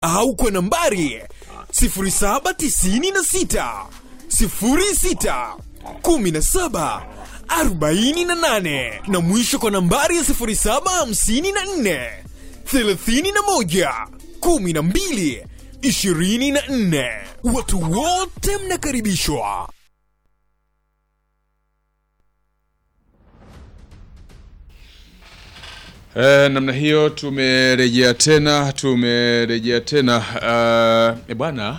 au kwa nambari 0796 06 17 48 na mwisho kwa nambari ya 0754 31 12 24. Watu wote mnakaribishwa. E, namna hiyo tumerejea tena tumerejea tena uh, e bwana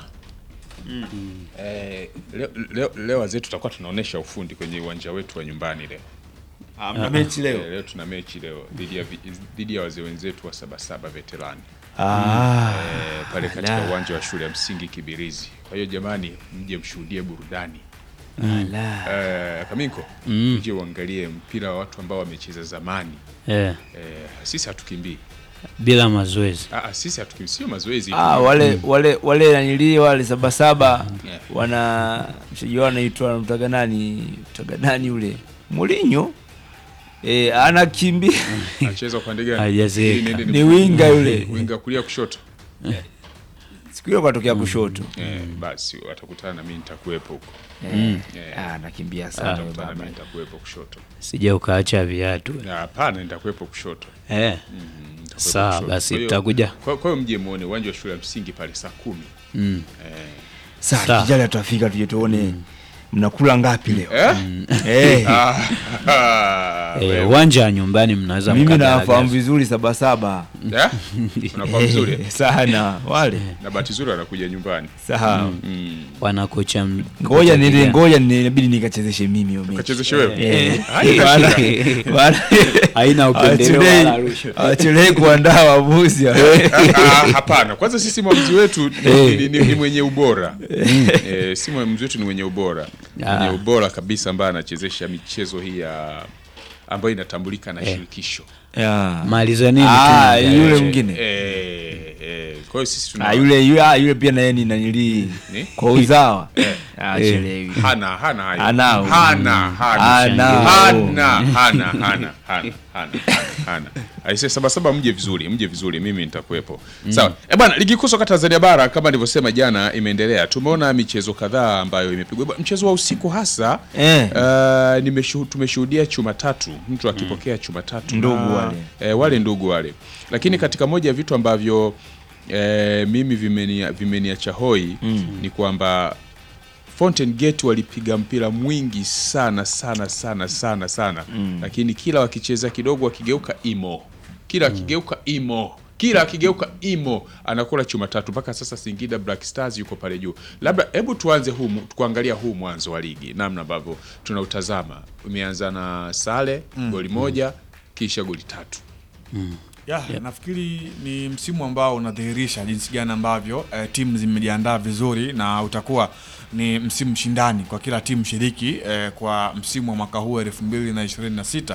eh, leo, leo, leo wazee tutakuwa tunaonesha ufundi kwenye uwanja wetu wa nyumbani leo Mna mechi Eh, leo. leo tuna mechi leo dhidi ya vi- dhidi ya wazee wenzetu wa sabasaba veterani Ah, eh, pale katika Ala. uwanja wa shule ya msingi Kibirizi. Kwa hiyo jamani, mje mshuhudie burudani ala. eh, Kaminko, mje uangalie mpira wa watu ambao wamecheza zamani Eh, eh, sisi hatukimbii bila mazoezi Ah, ah, sisi hatukimbii, sio mazoezi Ah, wale wale wale nanili wale sabasaba Yeah. wana mchezaji wao anaitwa mtaga nani mtaga nani ule Mourinho eh, anakimbia Anacheza upande gani? Hajazeeka. Ili niende ni ni- winga yule winga kulia kushoto. siku hiyo katokea kushoto Eh, basi watakutana na mimi nitakuwepo huko. Eh, Eh. ah, anakimbia sana yule Watakutana na baba. mimi nitakuwepo kushoto. sija ukaacha viatu Na Hapana, nitakuwepo kushoto. eh. Nitakuwepo Sawa, kushoto. basi Kwa hiyo- tutakuja. Kwa kwa hiyo mje muone uwanja wa shule ya msingi pale saa kumi. mm. Sasa Sawa. kijana tutafika tuje tuone mnakula ngapi leo Eh? eh, Ah, Eh, wewe. uwanja wa nyumbani mnaweza mimi mkagaragaza. nawafahamu vizuri sabasaba Eh? Unafahamu vizuri? Eh, sana wale Na bahati nzuri anakuja nyumbani. sawa Mm. wana kocha m- ngoja kocha nili kijana. ngoja ni- inabidi nikachezeshe mimi hiyo mechi Kachezeshe wewe. Eh, Haina wala- shida. wala- Haina upendeleo hawachelewi- wala rushwa. hawachelewi kuandaa waamuzi Ah, hapana kwanza sisi mwamuzi wetu ni, ni, ni, ni mwenye ubora eh, si mwamuzi wetu ni mwenye ubora mwenye Ah. ubora kabisa ambaye anachezesha michezo hii ya ambayo inatambulika na shirikisho Yeah. maliza nini Ah, tu yule eh, mwingine eh, eh, kwa hiyo sisi tuna Ah, yule yule ah, yule pia naye ni nanili Ni? kwa uzawa Ah, chelewi. hana hana hayo Anao. hana hana Anao. hana hana hana hana hana hana aise saba saba mje vizuri mje vizuri mimi nitakuwepo sawa eh bwana ligi kuu soka Tanzania bara kama nilivyosema jana imeendelea tumeona michezo kadhaa ambayo imepigwa Bwana, mchezo wa usiku hasa Eh. uh, nimeshu, tumeshuhudia chuma tatu mtu akipokea chuma tatu Ndugu na- wale. eh, wale ndugu wale lakini katika moja ya vitu ambavyo eh, mimi vimenia vimeniacha hoi ni kwamba Fountain Gate walipiga mpira mwingi sana sana sana sana sana lakini kila wakicheza kidogo wakigeuka imo kila akigeuka imo kila akigeuka imo anakula chuma tatu mpaka sasa Singida Black Stars yuko pale juu. Labda hebu tuanze huu mu- kuangalia huu mwanzo wa ligi namna ambavyo tunautazama. Umeanza na sare goli moja kisha goli tatu. Ya, nafikiri ni msimu ambao unadhihirisha jinsi gani ambavyo eh, timu zimejiandaa vizuri na utakuwa ni msimu mshindani kwa kila timu shiriki eh, kwa msimu wa mwaka huu 2026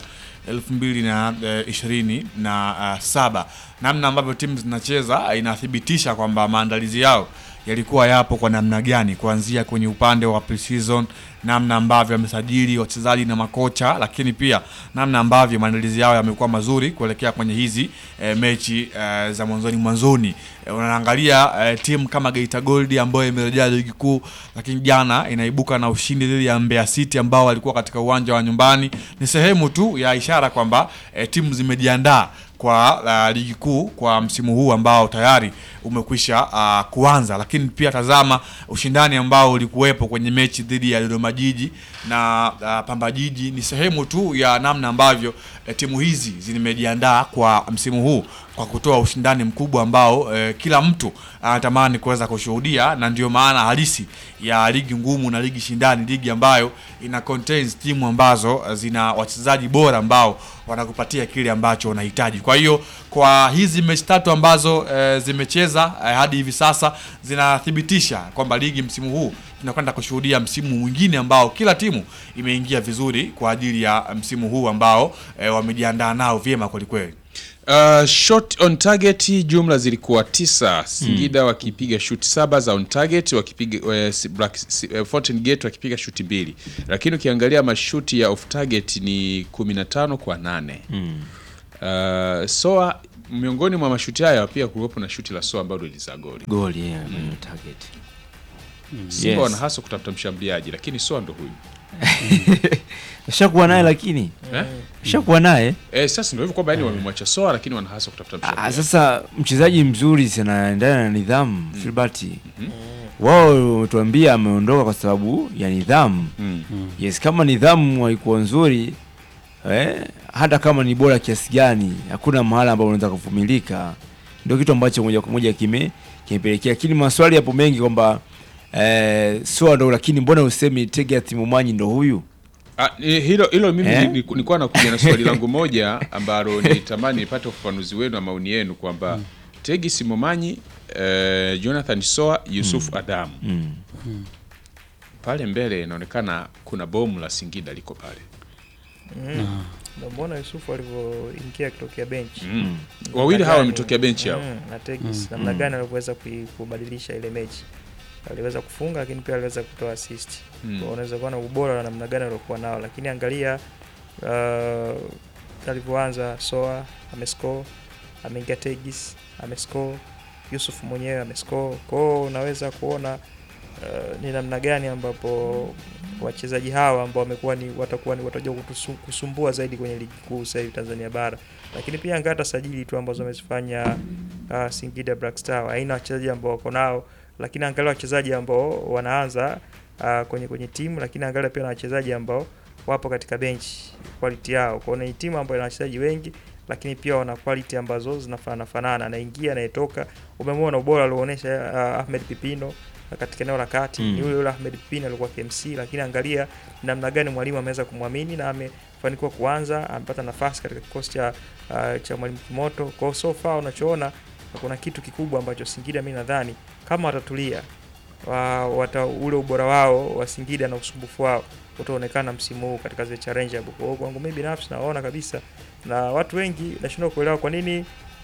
2027. Namna ambavyo timu zinacheza eh, inathibitisha kwamba maandalizi yao yalikuwa yapo kwa namna gani, kuanzia kwenye upande wa pre-season, namna ambavyo wamesajili wachezaji na makocha, lakini pia namna ambavyo maandalizi yao yamekuwa mazuri kuelekea kwenye hizi e, mechi e, za mwanzoni mwanzoni. E, unaangalia e, timu kama Geita Gold ambayo imerejea ligi kuu, lakini jana inaibuka na ushindi dhidi ya Mbeya City ambao walikuwa katika uwanja wa nyumbani. Ni sehemu tu ya ishara kwamba e, timu zimejiandaa kwa uh, ligi kuu kwa msimu huu ambao tayari umekwisha uh, kuanza, lakini pia tazama ushindani ambao ulikuwepo kwenye mechi dhidi ya Dodoma Jiji na uh, Pamba Jiji. Ni sehemu tu ya namna ambavyo eh, timu hizi zimejiandaa kwa msimu huu kwa kutoa ushindani mkubwa ambao eh, kila mtu anatamani kuweza kushuhudia, na ndio maana halisi ya ligi ngumu na ligi shindani, ligi ambayo ina contains timu ambazo eh, zina wachezaji bora ambao wanakupatia kile ambacho unahitaji. Kwa hiyo kwa hizi mechi tatu ambazo eh, zimecheza eh, hadi hivi sasa zinathibitisha kwamba ligi msimu huu tunakwenda kushuhudia msimu mwingine ambao kila timu imeingia vizuri kwa ajili ya msimu huu ambao eh, wamejiandaa nao vyema kwelikweli. Uh, shot on target jumla zilikuwa tisa. Singida wakipiga shoot saba za on target, wakipiga uh, si- Black si- uh, Fountain Gate wakipiga shuti mbili, lakini ukiangalia mashuti ya off target ni 15 kwa nane. Uh, Soa miongoni mwa mashuti haya pia kulikuwepo na shuti la soa ambalo lilizaa goli goli yeah, kwenye target simba Yes. wana hasa kutafuta mshambuliaji lakini soa ndo huyu shakuwa naye lakini eh? shakuwa naye Eh, sasa ndio hivyo kwamba yani wamemwacha soa lakini wana hasa kutafuta Ah, mshambuliaji sasa mchezaji mzuri sanaendana na nidhamu Filbert wao wametuambia ameondoka kwa sababu ya nidhamu Mm. yes kama nidhamu haikuwa nzuri eh, hata kama ni bora kiasi gani hakuna mahala ambapo unaweza kuvumilika ndio kitu ambacho moja kwa moja kime kimepelekea lakini maswali yapo mengi kwamba eh, soa ndo lakini mbona usemi Tegea Momanyi ndo huyu Ah, ni- hilo hilo mimi Eh? ni- ni- nilikuwa nakuja na swali langu moja ambalo nitamani nipate ufafanuzi wenu na maoni yenu kwamba Tegi Simomanyi eh, Jonathan Soa Yusuf Adamu mm. pale mbele inaonekana kuna bomu la Singida liko pale Mm. Ndio mbona Yusufu alivyoingia akitokea benchi mm. wawili hawa wametokea benchi hao mm, na Tegis namna gani alivyoweza kui- kubadilisha ile mechi aliweza kufunga lakini pia aliweza kutoa assist Mm. Kwa unaweza kuona ubora wa namna gani aliokuwa nao lakini angalia uh, alivyoanza Soa amescore ameingia Tegis amescore Yusuf mwenyewe amescore kwao unaweza kuona uh, ni namna gani ambapo wachezaji hawa ambao wamekuwa ni watakuwa ni watakuja kutusu- kusumbua zaidi kwenye ligi kuu sasa hivi Tanzania bara lakini pia angaa hata sajili tu ambazo wamezifanya uh, Singida Black Star aina wachezaji ambao wako nao lakini angalia wachezaji ambao wanaanza uh, kwenye kwenye timu lakini angalia pia na wachezaji ambao wapo katika bench quality yao kwa hiyo ni timu ambayo ina wachezaji wengi lakini pia wana quality ambazo zinafanana fanana anaingia anayetoka umemwona ubora alioonyesha uh, Ahmed Pipino katika eneo la kati Mm. ni yule yule Ahmed Pipino alikuwa KMC lakini angalia namna gani mwalimu ameweza kumwamini na amefanikiwa kuanza amepata nafasi katika kikosi cha uh, cha mwalimu Kimoto kwa hiyo so far unachoona kuna kitu kikubwa ambacho Singida mi nadhani kama watatulia wa, wata, ule ubora wao wa Singida na usumbufu wao utaonekana msimu huu katika zile challenge hapo. Kwa hiyo kwangu mimi binafsi naona kabisa, na watu wengi nashindwa kuelewa kwa nini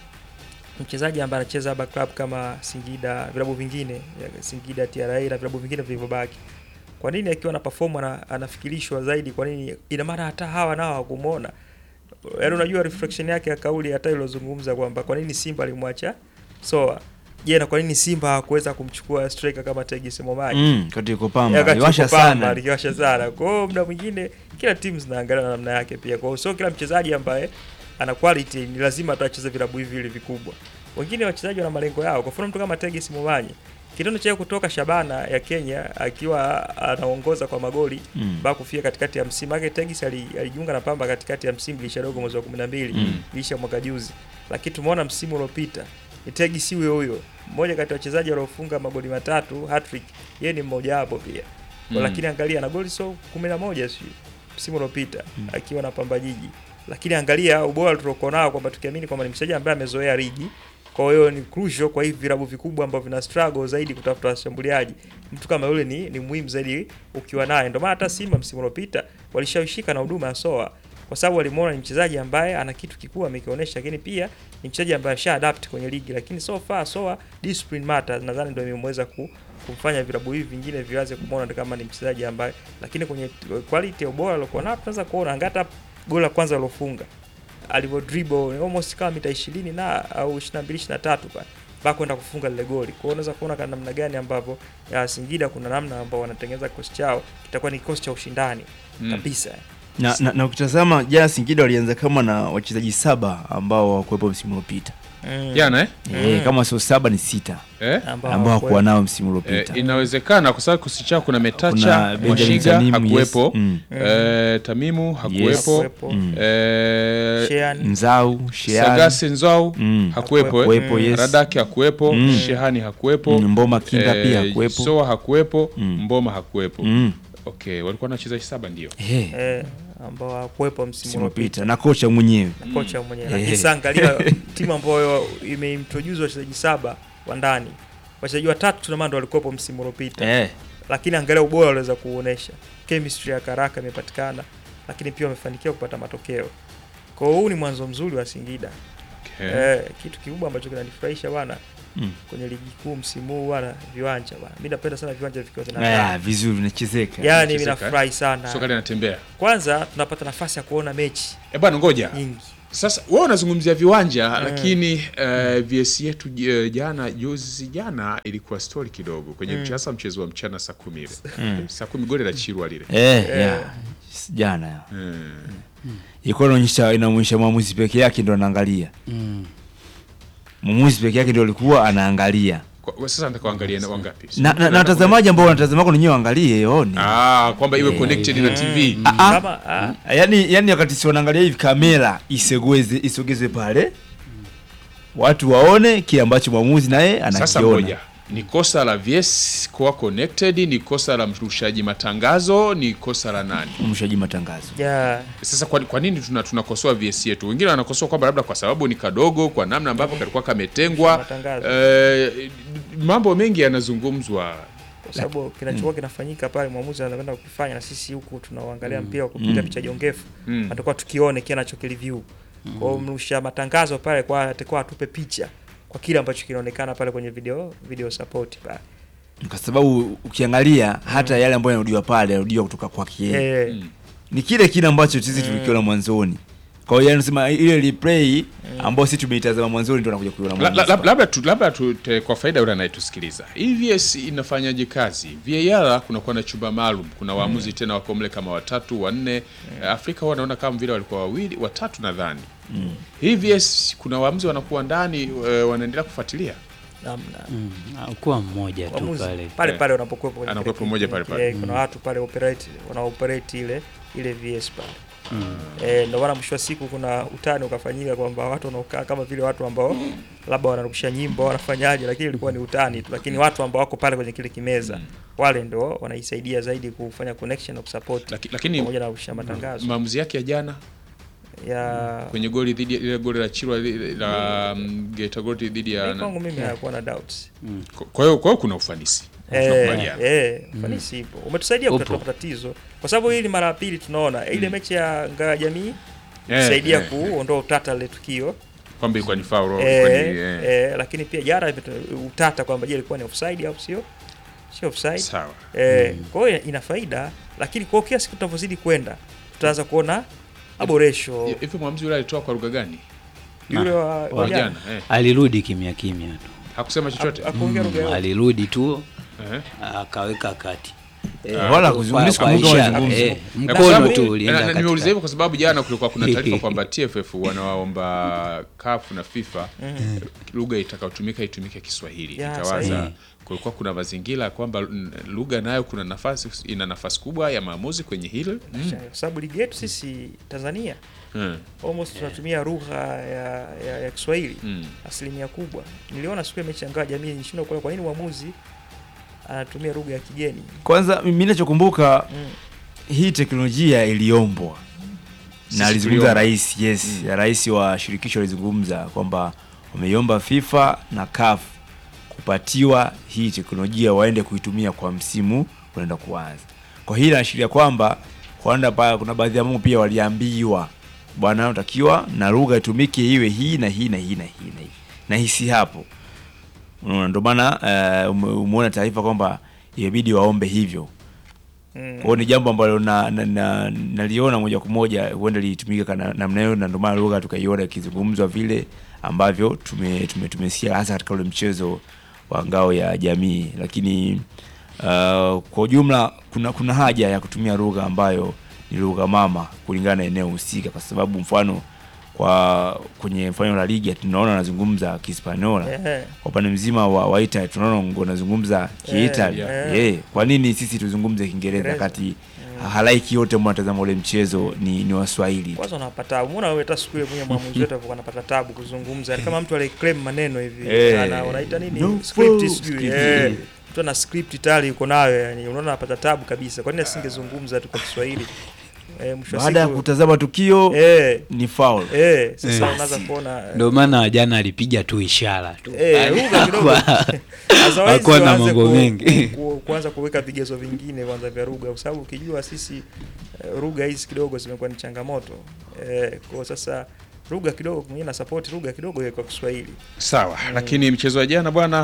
mchezaji ambaye anacheza haba club kama Singida, vilabu vingine ya Singida, TRA na vilabu vingine vilivyobaki, kwa nini akiwa na perform ana, anafikirishwa zaidi? Kwa nini? Ina maana hata hawa nao hawakumwona. Yaani unajua reflection yake ya kauli hata ilozungumza kwamba kwa nini Simba alimwacha Soa. Je, na kwa nini Simba hakuweza kumchukua striker kama Tegis Momaji? mm, katika pamba Wakati aliwasha yuko Pamba, sana alikiwasha sana. Kwa hiyo muda mwingine kila timu zinaangalia na namna yake pia. Kwa hiyo sio kila mchezaji ambaye ana quality ni lazima atacheza vilabu hivi vile vikubwa. Wengine wachezaji wana malengo yao. Kwa mfano mtu kama Tegis Momanyi kitendo cha yeye kutoka Shabana ya Kenya akiwa anaongoza kwa magoli Mm. mpaka kufika katikati ya msimu. Maana Tegis ali- alijiunga na Pamba katikati ya msimu lisha dogo mwezi wa 12 Mm. lisha mwaka juzi. Lakini tumeona msimu uliopita ni Tegis huyo huyo. Mmoja kati ya wachezaji waliofunga magoli matatu hat-trick, yeye ni mmoja wapo pia. Mm. Lakini angalia na goli so 11 sio msimu uliopita akiwa na Pamba Jiji. Lakini angalia ubora tuliokuwa nao kwamba tukiamini kwamba ni mchezaji ambaye amezoea ligi. Kwa hiyo ni crucial kwa hivi vilabu vikubwa ambavyo vina struggle zaidi kutafuta washambuliaji. Mtu kama yule ni, ni muhimu zaidi ukiwa naye. Ndio maana hata Simba msimu uliopita walishawishika na huduma ya Soa kwa sababu walimuona ni mchezaji ambaye ana kitu kikubwa amekionyesha, lakini pia ni mchezaji ambaye asha adapt kwenye ligi, lakini so far Soa discipline matters, nadhani ndio imemweza ku, kumfanya vilabu hivi vingine vianze kumwona kama ni mchezaji ambaye, lakini kwenye quality ya ubora aliokuwa nao tunaweza kuona anga hata goli la kwanza alofunga alivyo dribble almost kama mita 20 na au 22 23 pale mpaka kwenda kufunga lile goli. Kwa hiyo unaweza kuona kana namna gani ambavyo ya Singida kuna namna ambao wanatengeneza kikosi chao kitakuwa ni kikosi cha ushindani Mm. kabisa. na, na, na ukitazama jana Singida walianza kama na wachezaji saba ambao hawakuwepo msimu uliopita Mm. jana eh? eh, kama sio saba ni sita Eh? ambao ambao hawakuwa hawakuwepo. nao msimu Eh, uliopita inawezekana kwa sababu kikosi chao kuna Metacha, Kuna Benjamin Mwashiga Tanimu, hakuwepo, yes. Mm. eh, Tamimu hakuwepo, Hakuwepo. Mm. eh, Shean Nzau Shean Sagase Nzau Mm. hakuwepo, eh. Hakuwepo, yes. Radaki hakuwepo, Mm. Shehani hakuwepo, Mm, Mboma Kinga eh, pia hakuwepo Soa hakuwepo, Mm. Mboma hakuwepo. Mm. Okay, walikuwa na wachezaji saba ndio. Eh, eh, ambao hawakuwepo msimu msimu uliopita uliopita na kocha mwenyewe kocha mwenyewe. Eh. Lakini sasa angalia timu ambayo imeintroduce wachezaji saba wa ndani, wachezaji watatu tuna maana ndio walikuwepo msimu uliopita eh. lakini angalia ubora waliweza kuonesha, chemistry ya karaka imepatikana, lakini pia wamefanikiwa kupata matokeo. Kwa hiyo huu ni mwanzo mzuri wa Singida. Okay. Eh, kitu kikubwa ambacho kinanifurahisha bwana Mm. kwenye ligi kuu msimu huu bwana, viwanja bwana, mimi napenda sana viwanja vikiwa Ah, vinang'aa. vizuri vinachezeka Yaani mimi vinachezeka, nafurahi sana. Soka linatembea. Kwanza tunapata nafasi ya kuona mechi Eh bwana ngoja. nyingi. Sasa wewe unazungumzia viwanja lakini uh, VS yetu j- jana juzi jana ilikuwa story kidogo kwenye mm. hasa mchezo wa mchana saa kumi ile saa kumi goli la Chirwa lile eh, yeah. jana ya. ilikuwa inaonyesha inaonyesha mwamuzi peke yake ndo anaangalia mwamuzi peke yake ndo alikuwa anaangalia Kwa- kwa sasa nataka kuangalia na wangapi na, na, na watazamaji ambao wanatazama kwa wenyewe waangalie one ah kwamba iwe connected na TV Ah, ah. Kama ah, yani, yani wakati si wanaangalia hivi kamera isogeze isogeze pale watu waone kile ambacho mwamuzi naye Sasa anakiona moja ni kosa la VS kuwa connected, ni kosa la mrushaji matangazo, ni kosa la nani? mshaji matangazo ya Sasa kwa, kwa nini tuna tunakosoa VS yetu? Wengine wanakosoa kwamba labda kwa sababu ni kadogo, kwa namna ambavyo kalikuwa kametengwa. Matangazo. Eh, mambo mengi yanazungumzwa. kwa sababu kinachokuwa kinafanyika pale mwamuzi anakwenda kukifanya na sisi huku tunaoangalia mpira kwa kupiga picha jongefu Mm. atakuwa tukione kile anachokireview kwa hiyo mrusha matangazo pale kwa atakuwa atupe picha kwa kile ambacho kinaonekana pale kwenye video video support pale kwa sababu ukiangalia hata yale ambayo yanarudiwa pale yanarudiwa kutoka kwake yeye. eh ni kile kile ambacho sisi tulikiona mwanzoni kwa hiyo nasema ile replay ambayo sisi tumeitazama mwanzoni ndio nakuja kuiona La- la- mwanzo. lab- Labda tu, labda tu, te, kwa faida yule anayetusikiliza, hii VS inafanyaje kazi? VAR kunakuwa na chumba maalum, kuna waamuzi tena wako mle kama watatu wanne. Eh, Afrika huwa naona kama vile walikuwa wawili watatu nadhani. Hii VS kuna waamuzi wanakuwa ndani eh, wanaendelea kufuatilia namna Mm, kuwa mmoja tu Waamuzi, pale pale Eh. pale unapokuwepo kwenye Anakuwepo kile mmoja kipindi, pale pale. eh, kuna watu pale operate wana operate ile ile VS pale eh, ndio maana mwisho wa siku kuna utani ukafanyika kwamba watu wanaokaa kama vile watu ambao labda wanarusha nyimbo wanafanyaje, lakini ilikuwa ni utani tu, lakini watu ambao wako pale kwenye kile kimeza wale ndo wanaisaidia zaidi kufanya connection na kusupport Laki- lakini pamoja na kurusha matangazo maamuzi yake ya jana ya kwenye goli dhidi ya- ile goli la Chirwa lile la mm, Geita Gold dhidi ya Mimi kwangu mimi hakuwa na doubts kwa hiyo kwa hiyo kuna ufanisi Eh, Tunakubaliana. eh, ufanisi ipo. Umetusaidia Upo. kutatua matatizo kwa sababu hii ni mara ya pili tunaona ile mechi ya ngao ya jamii Eh, kusaidia eh, kuondoa utata lile tukio kwamba ilikuwa ni foul eh, ilikuwa ni, eh, eh, lakini pia jana imetu- utata kwamba je ilikuwa ni offside au sio sio offside sawa eh, kwa hiyo ina faida lakini kwa kila siku tunavyozidi kwenda tutaanza kuona maboresho hivi mwamuzi yule alitoa kwa lugha gani yule wa, wa kwa jana jana eh. alirudi kimya kimya tu hakusema chochote Haku- hakuongea lugha Mm, yoyote. alirudi tu eh. akaweka kati wala Kwa- kuzungumza kwa kama ishara, kuzungumza. eh, Na kwa mkono sababu- tu na- ulienda na- nimeuliza katikati. hivyo kwa sababu jana kulikuwa kuna taarifa kwamba TFF wanawaomba CAF na FIFA lugha itakayotumika itumike Kiswahili. Ya, Nikawaza sahihi. kulikuwa kuna mazingira kwamba mm, lugha nayo kuna nafasi ina nafasi kubwa ya maamuzi kwenye hilo mm. kwa sababu ligi yetu sisi Tanzania Mm. almost tunatumia lugha ya, ya, ya Kiswahili Mm. asilimia kubwa. Niliona siku ya mechi ya ngao ya jamii nishindwa kuona kwa nini mwamuzi anatumia lugha ya kigeni. kwanza mimi nachokumbuka Mm. hii teknolojia iliombwa Sisi na alizungumza tuliomba. rais yes ya rais wa shirikisho alizungumza kwamba wameiomba FIFA na CAF kupatiwa hii teknolojia waende kuitumia kwa msimu unaenda kuanza. Kwa hii inaashiria kwamba kwanda pa kuna baadhi ya mambo pia waliambiwa bwana, unatakiwa na lugha itumike iwe hii na hii na hii na hii na hii na hisi hapo. Unaona, ndio maana eh, ume- umeona taarifa kwamba imebidi waombe hivyo. Mm. Kwa hiyo ni jambo ambalo na, na, na, naliona moja kwa moja huenda litumike kana namna hiyo, na ndio maana lugha tukaiona ikizungumzwa vile ambavyo tume, tume, tumesikia hasa katika ule mchezo wa ngao ya jamii, lakini uh, kwa ujumla kuna kuna haja ya kutumia lugha ambayo ni lugha mama kulingana na eneo husika, kwa sababu mfano kwa kwenye mfano la ligi tunaona wanazungumza Kihispaniola Eh, kwa upande mzima wa, wa Italy tunaona wanazungumza Kiitali yeah. eh, kwa nini sisi tuzungumze Kiingereza Kiingereza. kati halaiki yote ambao wanatazama ule mchezo ni, ni Waswahili kwanza unapata tabu. Umeona wewe hata siku ile mwenye mwamuzi wetu alikuwa anapata tabu kuzungumza. Ni kama mtu aliclaim maneno hivi. Eh. Ana wanaita nini? No script foul. sijui. Script. Eh. Mtu ana script tayari yuko nayo yani. Unaona anapata tabu kabisa. Kwa nini asingezungumza tu kwa Kiswahili? Eh, mwisho wa baada ya siku. kutazama tukio Eh. ni foul. Eh, sasa Eh. unaanza kuona eh, ndio maana jana alipiga tu ishara tu Eh, lugha kidogo. Hakuwa- Otherwise hakuwa na waanze mambo ku- mengi. ku- kuanza kuweka vigezo vingine kwanza vya lugha, kwa sababu ukijua sisi eh, lugha hizi kidogo zimekuwa ni changamoto eh, kwa sasa lugha kidogo mwingine na support lugha kidogo iwe kwa Kiswahili. Sawa, lakini mchezo wa jana bwana,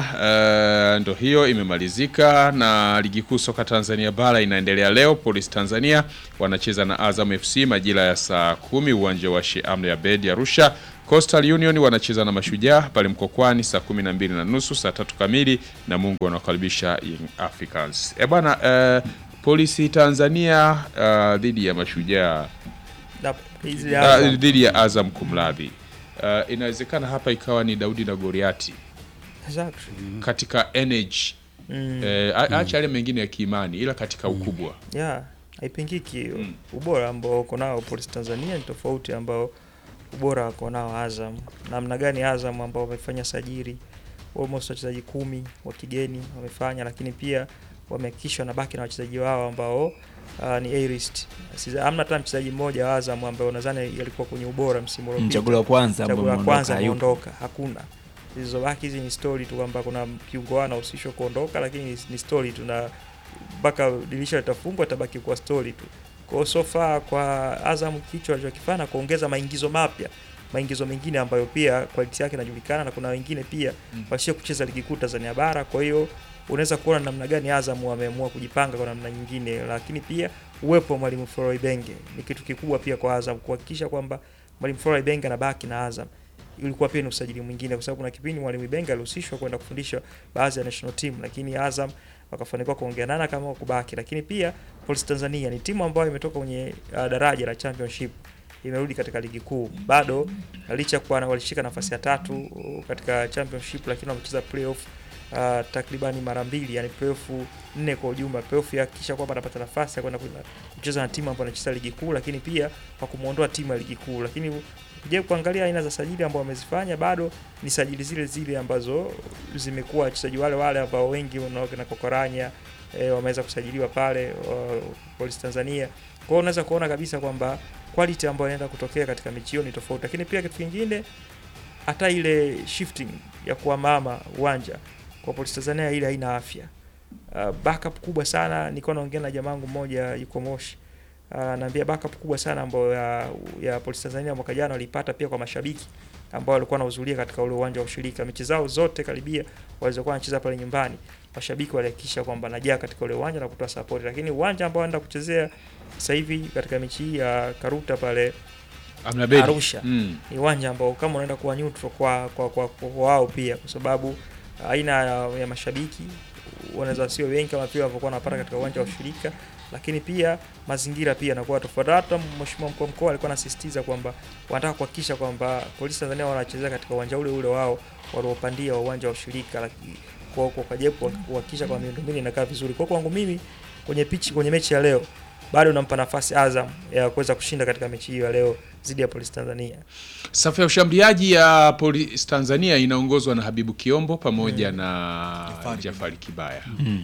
uh, ndo hiyo imemalizika, na ligi kuu soka Tanzania bara inaendelea leo. Police Tanzania wanacheza na Azam FC majira ya saa kumi uwanja wa Sheikh Amri Abeid Arusha. Coastal Union wanacheza na Mashujaa pale Mkokwani saa kumi na mbili na nusu saa tatu kamili, na Mungu wanakaribisha Young Africans. E bwana, uh, Polisi Tanzania uh, dhidi ya Mashujaa Na hizi uh, Azam, dhidi ya Azam kumradhi. Uh, inawezekana hapa ikawa ni Daudi na Goliati exactly. katika energy Mm. eh, a- acha yale mengine ya kiimani, ila katika ukubwa Yeah, haipingiki hiyo. Ubora ambao uko nao Police Tanzania ni tofauti ambao ubora wako nao Azam. Namna gani Azam ambao wamefanya sajili almost wachezaji kumi wa kigeni wamefanya, lakini pia wamehakikisha wanabaki na wachezaji wao ambao uh, ni A-list. Sisa- Hamna hata mchezaji mmoja wa Azam ambaye unadhani alikuwa kwenye ubora msimu uliopita. Mchaguo wa kwanza ambao Chaguo la kwanza ameondoka hayupo. ameondoka, hakuna. Zilizobaki hizi ni story tu kwamba kuna kiungo anahusishwa kuondoka, lakini ni- ni story tu, na mpaka dirisha litafungwa itabaki kuwa story tu. Kwa hiyo so far kwa Azam kichwa alichokifanya kuongeza maingizo mapya, maingizo mengine ambayo pia quality yake inajulikana, na kuna wengine pia Mm. washia kucheza ligi kuu Tanzania bara. Kwa hiyo unaweza kuona namna gani Azam wameamua kujipanga kwa namna nyingine, lakini pia uwepo wa mwalimu Florent Ibenge ni kitu kikubwa pia kwa Azam kuhakikisha kwamba mwalimu Florent Ibenge anabaki na Azam ilikuwa pia ni usajili mwingine, kwa sababu kuna kipindi mwalimu Ibenge alihusishwa kwenda kufundisha baadhi ya national team, lakini Azam wakafanikiwa kuongea nana kama kubaki. Lakini pia Police Tanzania ni timu ambayo imetoka kwenye uh, daraja la championship imerudi katika ligi kuu, bado licha ya kuwa na- walishika nafasi ya tatu uh, katika championship, lakini wamecheza playoff uh, takribani mara mbili, yani playoff nne kwa ujumla. Playoff ya kisha kwamba anapata nafasi ya kwenda kwenda kucheza na timu ambayo anacheza ligi kuu, lakini pia kwa kumuondoa timu ya ligi kuu, lakini je kuangalia aina za sajili ambao wamezifanya bado ni sajili zile zile ambazo zimekuwa wachezaji wale wale ambao wengi na Kokoranya e, wameweza kusajiliwa pale wa, Police Tanzania. Kwa hiyo unaweza kuona kabisa kwamba quality ambayo inaenda kutokea katika mechi hiyo ni tofauti, lakini pia kitu kingine hata ile shifting ya kuhamahama uwanja kwa Police Tanzania ile haina afya. Uh, backup kubwa sana, nilikuwa naongea na jamaa wangu mmoja yuko Moshi anaambia backup kubwa sana ambayo ya, ya Police Tanzania mwaka jana walipata pia kwa mashabiki ambao walikuwa wanahudhuria katika ule uwanja wa ushirika. Mechi zao zote karibia walizokuwa wanacheza pale nyumbani, mashabiki walihakikisha kwamba najaa katika ule uwanja na kutoa support, lakini uwanja ambao anaenda kuchezea sasa hivi katika mechi hii ya Karuta pale Amna Bedi. Arusha. Mm. ni uwanja ambao kama unaenda kuwa neutral kwa kwa, kwa, kwa, kwa wao pia, kwa sababu aina ya, ya mashabiki wanaweza sio wengi kama pia walivyokuwa wanapata katika uwanja wa ushirika, lakini pia mazingira pia yanakuwa tofauti. Hata mheshimiwa mkuu wa mkoa alikuwa anasisitiza kwamba wanataka kuhakikisha kwamba polisi Tanzania wanachezea katika uwanja ule ule wao waliopandia wa uwanja wa ushirika, lakini kwa kwa kajepo kuhakikisha kwamba miundombinu inakaa vizuri. Kwa kwangu mimi kwenye pichi kwenye mechi ya leo bado nampa nafasi Azam ya kuweza kushinda katika mechi hiyo ya leo dhidi ya polisi Tanzania. Safu ya ushambuliaji ya Police Tanzania inaongozwa na Habibu Kiombo pamoja na Jafari Jafari Kibaya.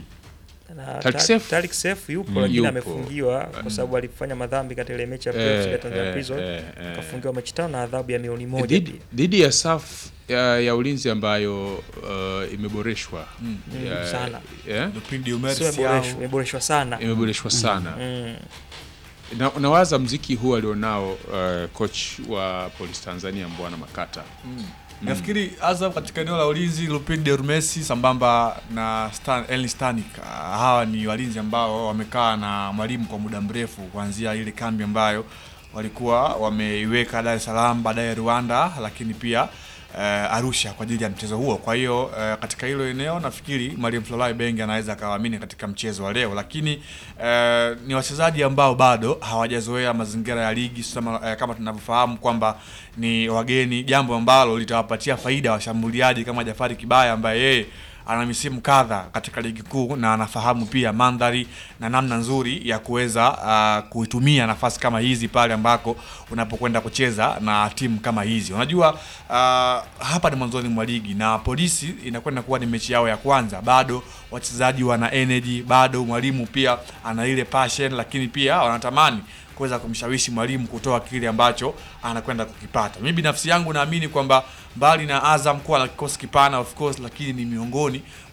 na Tariq Ta- Seif? Tariq Seif yupo Mm, lakini yupo. amefungiwa kwa sababu alifanya madhambi katika ile mechi ya playoffs ya Tanzania Prison eh, eh. akafungiwa mechi tano na adhabu ya milioni moja Dhidi- pia. dhidi ya safu ya, ya ulinzi ambayo uh, imeboreshwa Mm. Ya- sana. yeah? Lupindi Sio Umersi imeboreshwa, au- imeboreshwa sana. imeboreshwa sana Mm. na, nawaza mziki huu alionao uh, coach wa Police Tanzania Mbwana Makata Nafikiri Azam katika eneo la ulinzi Lupinde Urmesi sambamba na Stan, Elni Stanik ah, hawa ni walinzi ambao wamekaa na mwalimu kwa muda mrefu kuanzia ile kambi ambayo walikuwa wameiweka Dar es Salaam, baadaye Rwanda, lakini pia eh, Arusha kwa ajili ya mchezo huo. Kwa hiyo eh, katika hilo eneo nafikiri mwalimu Florent Ibenge anaweza akawaamini katika mchezo wa leo, lakini eh, ni wachezaji ambao bado hawajazoea mazingira ya ligi sama, eh, kama tunavyofahamu kwamba ni wageni, jambo ambalo litawapatia faida washambuliaji kama Jafari Kibaya ambaye yeye ana misimu kadha katika ligi kuu na anafahamu pia mandhari na namna nzuri ya kuweza uh, kuitumia nafasi kama hizi pale ambako unapokwenda kucheza na timu kama hizi. Unajua uh, hapa ni mwanzoni mwa ligi na polisi inakwenda kuwa ni mechi yao ya kwanza, bado wachezaji wana energy, bado mwalimu pia ana ile passion, lakini pia wanatamani kuweza kumshawishi mwalimu kutoa kile ambacho anakwenda kukipata. Mimi binafsi yangu naamini kwamba mbali na Azam kuwa na kikosi kipana of course, lakini ni miongoni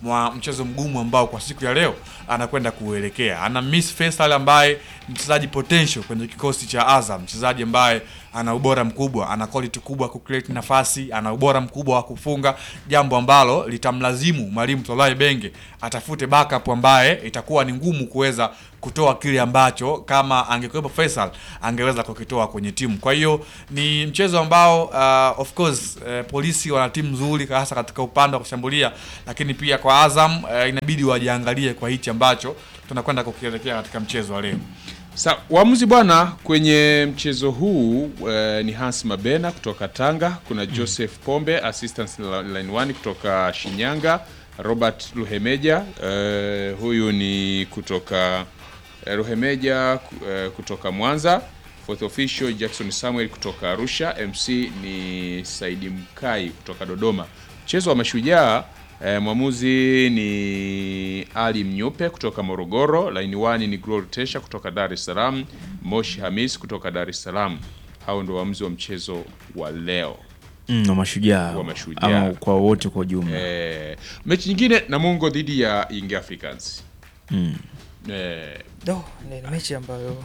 mwa mchezo mgumu ambao kwa siku ya leo anakwenda kuelekea. Ana Miss Faisal ambaye ni mchezaji potential kwenye kikosi cha Azam, mchezaji ambaye ana ubora mkubwa, ana quality kubwa ku create nafasi, ana ubora mkubwa wa kufunga, jambo ambalo litamlazimu mwalimu Tolai Benge atafute backup ambaye itakuwa ni ngumu kuweza kutoa kile ambacho kama angekuwepo Faisal angeweza kukitoa kwenye timu. Kwa hiyo ni mchezo ambao uh, of course uh, polisi wana timu nzuri hasa katika upande wa kushambulia, lakini pia kwa Azam uh, inabidi wajiangalie kwa hichi ambacho tunakwenda kukielekea katika mchezo wa leo. Sa, waamuzi bwana kwenye mchezo huu eh, ni Hans Mabena kutoka Tanga, kuna Joseph Pombe assistant line 1 kutoka Shinyanga, Robert Luhemeja eh, huyu ni kutoka eh, Luhemeja eh, kutoka Mwanza, fourth official Jackson Samuel kutoka Arusha, MC ni Saidi Mkai kutoka Dodoma. Mchezo wa mashujaa eh, mwamuzi ni Ali Mnyupe kutoka Morogoro, line 1 ni Glory Tesha kutoka Dar es Salaam, Moshi Hamis kutoka Dar es Salaam. Hao ndio waamuzi wa mchezo wa leo. mm, wa mashujaa Wa Mashujaa. ama kwa wote kwa ujumla Eh, mechi nyingine Namungo dhidi ya Young Africans. mm. Eh, Do, ni ni mechi ambayo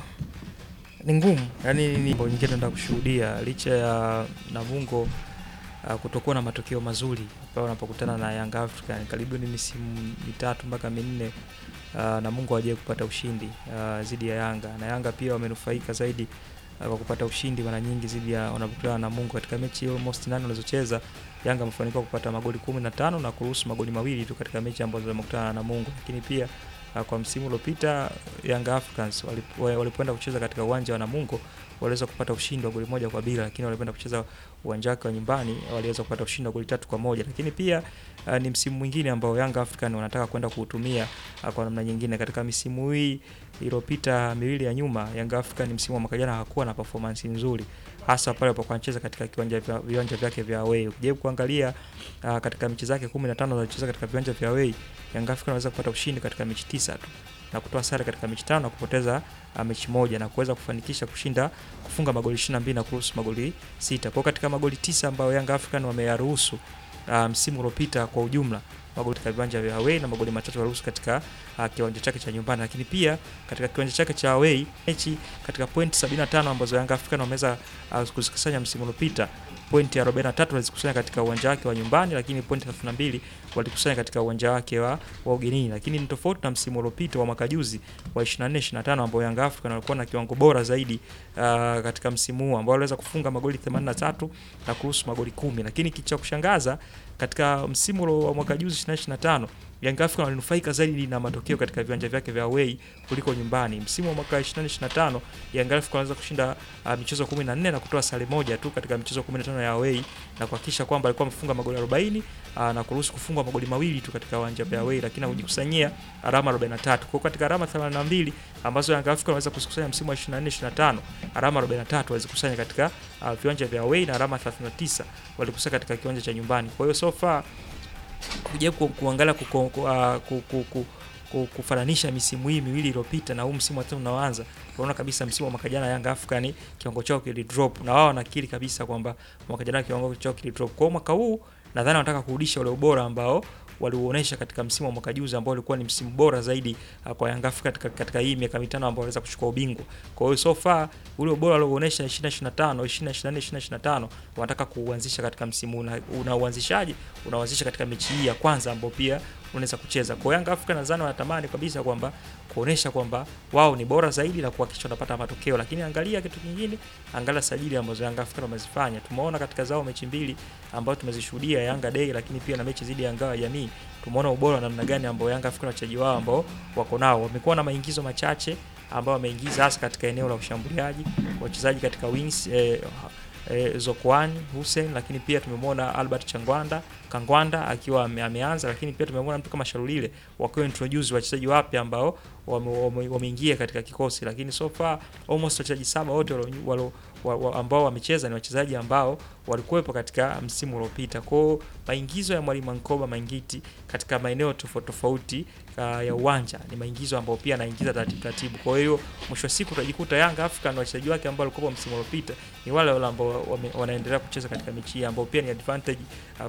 ni ngumu, yaani ni mambo nyingine tunaenda kushuhudia licha ya Namungo uh, kutokuwa na matokeo mazuri pale wanapokutana na Young African karibu ni misimu mitatu mpaka minne uh, Namungo hawajawahi kupata ushindi uh, dhidi ya Yanga na Yanga pia wamenufaika zaidi uh, kwa kupata ushindi mara nyingi dhidi ya wanapokutana na Namungo katika mechi almost nane walizocheza Yanga amefanikiwa kupata magoli kumi na tano na kuruhusu magoli mawili tu katika mechi ambazo wamekutana na Namungo, lakini pia uh, kwa msimu uliopita Young Africans walip- wa- walipoenda kucheza katika uwanja wa Namungo waliweza kupata ushindi wa goli moja kwa bila, lakini walipoenda kucheza uwanja wake wa nyumbani waliweza kupata ushindi wa goli tatu kwa moja. Lakini pia uh, ni msimu mwingine ambao Young African wanataka kwenda kuutumia uh, kwa namna nyingine. Katika misimu hii iliyopita miwili ya nyuma, Young African msimu wa mwaka jana hakuwa na performance nzuri hasa pale alipokuwa anacheza katika kiwanja vya viwanja vyake vya away. Ukijaribu kuangalia uh, katika mechi zake 15 alizocheza katika viwanja vya away, Young African anaweza kupata ushindi katika mechi tisa tu na kutoa sare katika mechi tano na kupoteza uh, mechi moja na kuweza kufanikisha kushinda kufunga magoli 22 na kuruhusu magoli sita. Kwa hiyo katika magoli tisa ambayo Young African wameyaruhusu uh, msimu uliopita kwa ujumla magoli katika viwanja vya away na magoli matatu yaruhusu katika uh, kiwanja chake cha nyumbani, lakini pia katika kiwanja chake cha away mechi katika point 75 ambazo Young African wameweza uh, kuzikusanya msimu uliopita pointi 43 walizikusanya katika uwanja wake wa nyumbani, lakini pointi 32 walikusanya katika uwanja wake wa, wa ugenini. Lakini ni tofauti na msimu uliopita wa mwaka juzi wa 24 25 ambao Young African walikuwa na kiwango bora zaidi uh, katika msimu huu ambao waliweza kufunga magoli 83 na kuruhusu magoli kumi. Lakini kitu cha kushangaza katika msimu ulo- wa mwaka juzi 24 25 Young African walinufaika zaidi na matokeo katika viwanja vyake vya away kuliko nyumbani. Msimu wa mwaka 24 25 Young African waliweza kushinda uh, michezo 14 na kutoa sare moja tu katika michezo 15 ya away na kuhakikisha kwamba alikuwa amefunga magoli 40 uh, na kuruhusu kufungwa magoli mawili tu katika uwanja vya away, lakini kujikusanyia alama 43. Kwa hiyo katika alama 82 ambazo Young African waliweza kuzikusanya msimu wa 24 25, alama 43 walizikusanya katika uh, viwanja vya away na alama 39 walikusanya katika kiwanja cha nyumbani. Kwa hiyo so far kujaribu ku- kuangalia kuko- ku- ah, ku- ku- ku- ku- kufananisha misimu hii miwili iliyopita na huu msimu wa tatu unaoanza, unaona kabisa msimu wa mwaka jana Yanga African kiwango chao kilidrop, na wao wanakiri kabisa kwamba mwaka jana kiwango chao kilidrop. Kwa hiyo mwaka huu nadhani wanataka kurudisha ule ubora ambao waliuonesha katika msimu wa mwaka juzi ambao ulikuwa ni msimu bora zaidi uh, kwa Yanga Africa katika, katika hii miaka mitano ambao waliweza kuchukua ubingwa. Kwa hiyo so far ule ubora waliouonesha 2025, 2024, 2025 wanataka kuuanzisha katika msimu huu. na una uanzishaji unaanzisha katika mechi hii ya kwanza ambao pia unaweza kucheza. Kwa hiyo Yanga Africa nadhani wanatamani kabisa kwamba kuonesha kwamba wao ni bora zaidi na kuhakikisha wanapata matokeo, lakini angalia kitu kingine, angalia sajili ambazo Yanga Africa wamezifanya. Tumeona katika zao mechi mbili ambazo tumezishuhudia Yanga Day, lakini pia na mechi dhidi ya Ngao ya Jamii, tumeona ubora wa namna gani ambao Yanga Africa na wachezaji wao ambao wako nao. Wamekuwa na maingizo machache ambao wameingiza hasa katika eneo la ushambuliaji, wachezaji katika wings eh, eh, Zokwani Hussein, lakini pia tumemwona Albert Changwanda Kangwanda akiwa ame, ameanza, lakini pia tumemwona mtu kama Sharulile wakiwa introduce wachezaji wapya ambao wameingia wame, wame katika kikosi, lakini so far almost wachezaji saba wote walo, walo, wa, wa, ambao wamecheza ni wachezaji ambao walikuwepo katika msimu uliopita. Kwa hiyo maingizo ya mwalimu Nkoba Mangiti katika maeneo tofauti tofauti uh, ya uwanja ni maingizo ambayo pia anaingiza taratibu taratibu. Kwa hiyo mwisho wa siku utajikuta Yanga Africa na wachezaji wake ambao walikuwa msimu uliopita ni wale wale ambao wanaendelea kucheza katika mechi hii ambao pia ni advantage uh, kwa club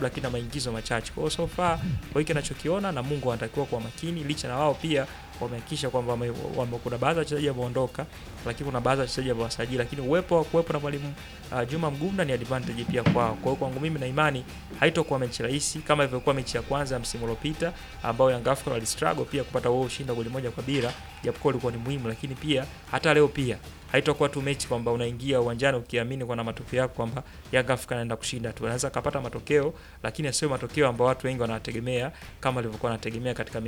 lakini na maingizo machache. Kwa hiyo so far kwa hiki nachokiona na Mungu anatakiwa kuwa makini, licha na wao pia wamehakikisha kwamba wame, wame, kuna baadhi ya wachezaji wameondoka, lakini kuna baadhi ya wachezaji wamewasajili, lakini uwepo wa kuwepo na mwalimu uh, Juma Mgunda ni advantage pia kwao. Kwa hiyo kwangu mimi na imani haitokuwa mechi rahisi kama ilivyokuwa mechi ya kwanza ya msimu uliopita ambao Young Africans walistruggle pia kupata wao ushindi wa goli moja kwa bila, japokuwa ulikuwa ni muhimu, lakini pia hata leo pia haitakuwa tu mechi kwamba unaingia uwanjani ukiamini kwa na matokeo yako kwamba Young Africans anaenda kushinda tu. Anaweza akapata matokeo, lakini asiwe matokeo ambayo watu wengi wanategemea kama alivyokuwa anategemea katika